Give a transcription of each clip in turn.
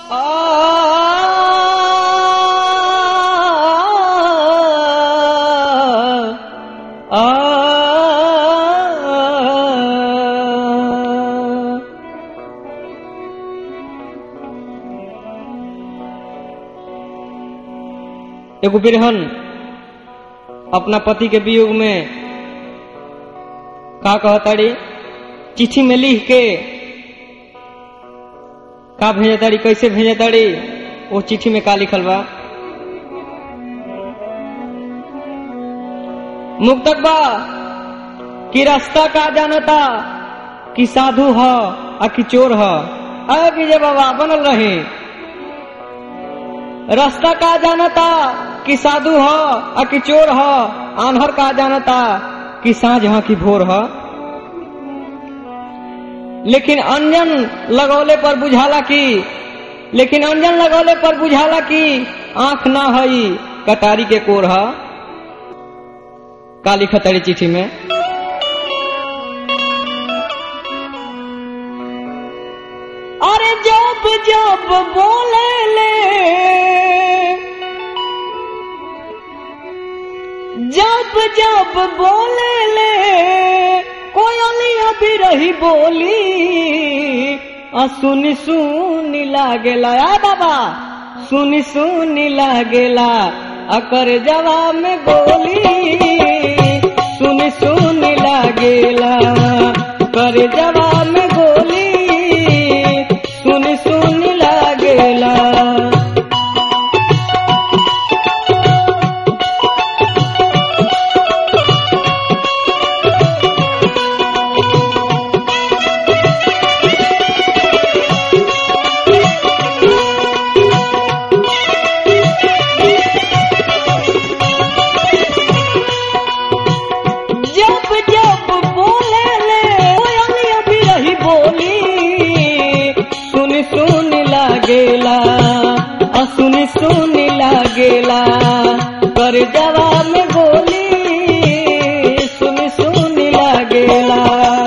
एगो बिरहन अपना पति के वियोग में का कहताड़ी चिट्ठी में लिख के का भेजताड़ी कैसे भेजताड़ी वो चिट्ठी में का लिखल बा मुक्तक बा कि रास्ता का जानता कि साधु ह आ कि चोर ह अरे विजय बाबा बनल रहे रास्ता का जानता कि साधु ह आ कि चोर ह आन्हर का जानता कि साँझ ह कि भोर ह लेकिन अंजन लगौले पर बुझाला कि लेकिन अंजन लगौले पर बुझाला कि आंख ना हई कटारी के कोर ह काली खतरी चिट्ठी में अरे जब जब बोले ले जब जब बोले ले कोयलिया भी रही बोली आ सुनी सुनी लागेला आ बाबा सुनी सुनी लागेला अकर जवाब में गोली सुनी सुनी लागेला कर जवाब में गोली सुनी सुनी लागेला जब जब बोले ले कोयलिया भी रही बोली सुन सुन लागेला आ सुन सुन लागेला कर जवाब में गोली सुन सुन लागेला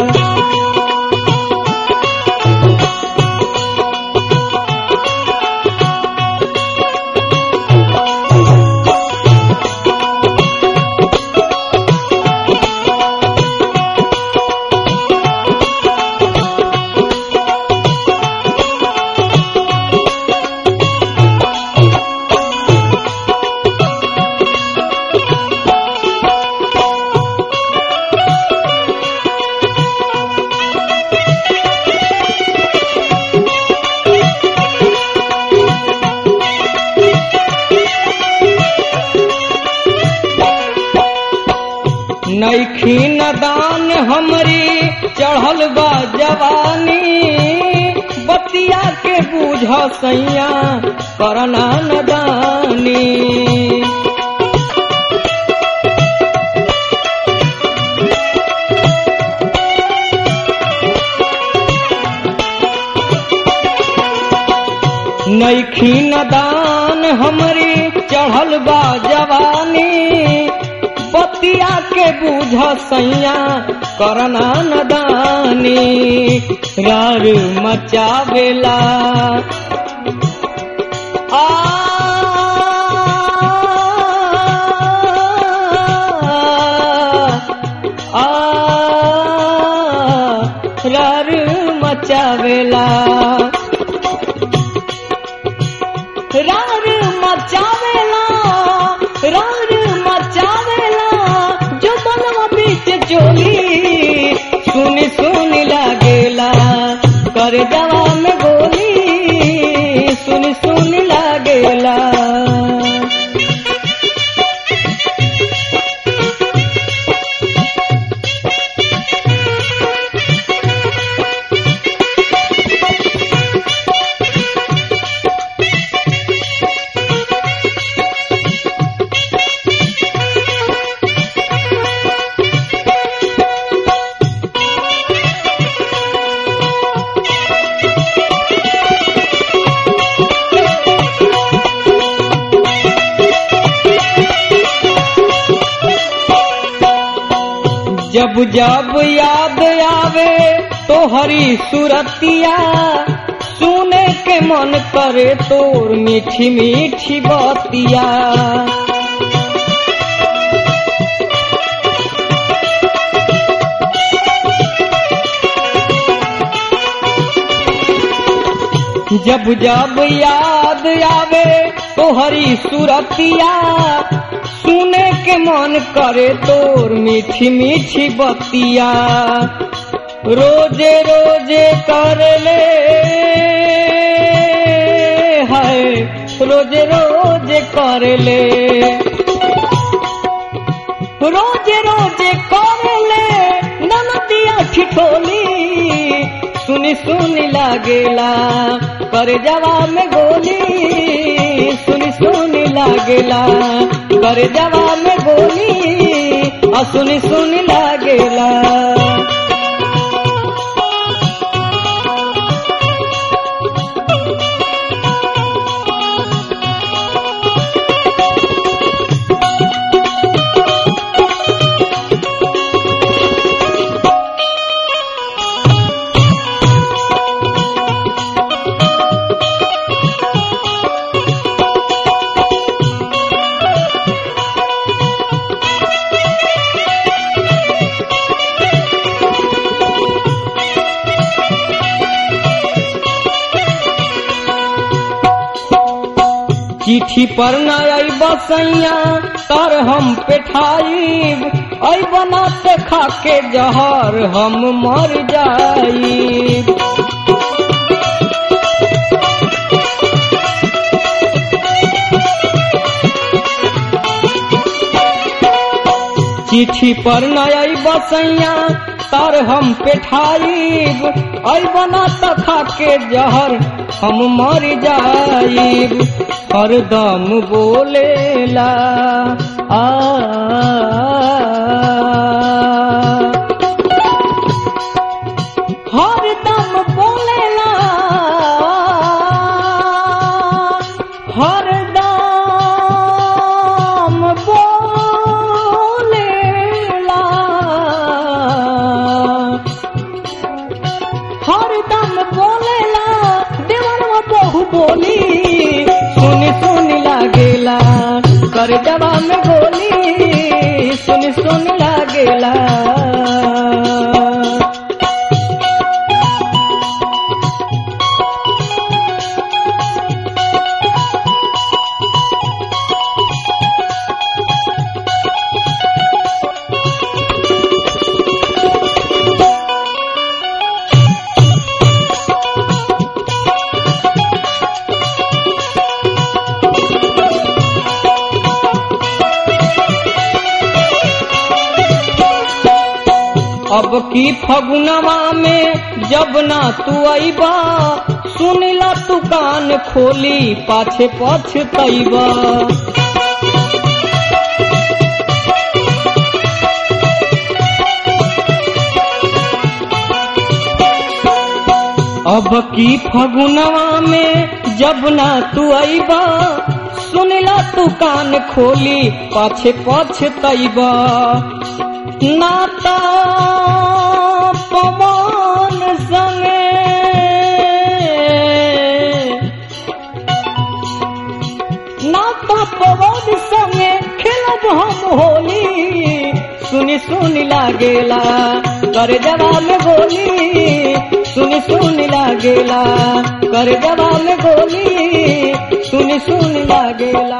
नैखी नदान हमरी चढ़ल बा जवानी बतिया के बूझ सैया करना नदानी नैखी नदान हमरी चढ़ल बा जवानी बतिया के बूझ सैया करना नदानी रार मचावेला आ आ रार मचावेला रार मचावेला रार मचावेला जो बनवा बीच चोली सुन सुन लागेला कर जवा में गोली सुन सुन लागेला जब जब याद आवे तो हरी सुरतिया सुने के मन करे तोर मीठी मीठी बतिया जब जब याद आवे तोहरी सुरतिया सुने के मन करे तोर मीठी मीठी बतिया रोजे रोजे कर ले है रोजे रोजे कर ले रोजे रोजे कर ले ननदिया ठिठोली सुनी सुनी लागेला कर जवा में गोली सुनी सुनी लागेला कर जवा में गोली आ सुनी सुनी लागेला चिट्ठी पर न आई बसैया तर हम पेठाइब आई बनाते खा के जहर हम मर जाइब चिट्ठी पर न आई बसैया तर हम पेठाइब आई बना त खा के जहर हम मर जाइब हरदम बोलेला आ हरदम बोलेला हरदम बोलेला हरदम बोलेला देवरवा बहु बोली सुनी सुनी लागेला कर जवा में गोली सुनी सुनी लागेला अब की फगुनवा में जब ना तू अबा सुनिला तू कान खोली पाछे पछतैबा अब की फगुनवा में जब ना तू अबा सुनिला तू कान खोली पाछे पछतैबा नाता पवन संगे नाता पवन संगे खेलब हम होली सुनी सुनी लागेला कर जवाल गोली सुनी सुनी लागेला कर जवाल गोली सुनी सुनी लागेला